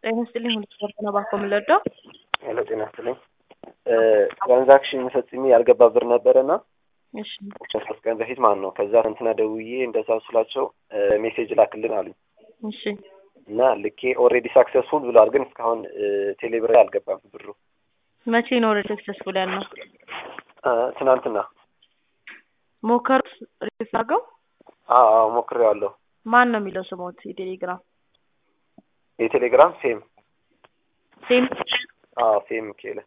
ጤና ይስጥልኝ ሁሉ ስፖርት ነው ባኮ የምንለዳው ሄሎ ጤና ይስጥልኝ ትራንዛክሽን ፈጽሜ ያልገባ ብር ነበረና እሺ ከሶስት ቀን በፊት ማለት ነው። ከዛ እንትና ደውዬ እንደዛ ስላቸው ሜሴጅ ላክልን አሉኝ እሺ እና ልኬ ኦልሬዲ ሳክሰስፉል ብለዋል። ግን እስካሁን ቴሌብር ላይ አልገባም ብሩ። መቼ ነው ወደ ሰክሰስፉል ያልነው? እ ትናንትና ሞከሩት ሪፍ አድርገው አዎ አዎ ሞክሬዋለሁ። ማን ነው የሚለው ስሞት የቴሌግራም የቴሌግራም ሴም ሴም አዎ ሴም ሚካኤል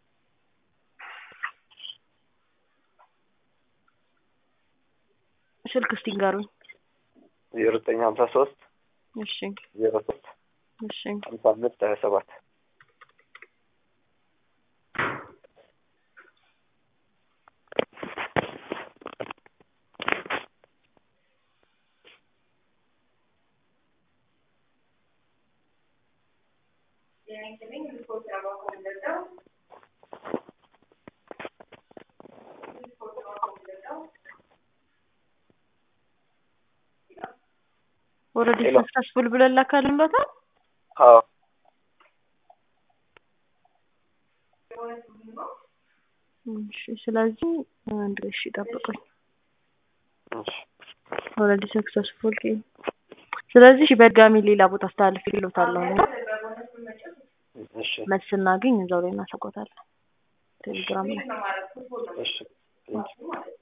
ስልክ እስቲ ንገሩኝ። ዜሮ ዘጠኝ ሀምሳ ሶስት እሺ ዜሮ ሶስት እሺ ሀምሳ አምስት ሀያ ሰባት ኦልሬዲ ሄሎ። ሰክሰስፉል ብለን ላካልንበታል። አዎ እሺ ስለዚህ አንድ እሺ ጠብቁኝ። እሺ ኦልሬዲ ሰክሰስፉል ስለዚህ እሺ በድጋሚ ሌላ ቦታ አስተላልፍ ይሉታለሁ እና እሺ መልስ ስናገኝ እዛው ላይ እናሰቆታለን ቴሌግራም ላይ እሺ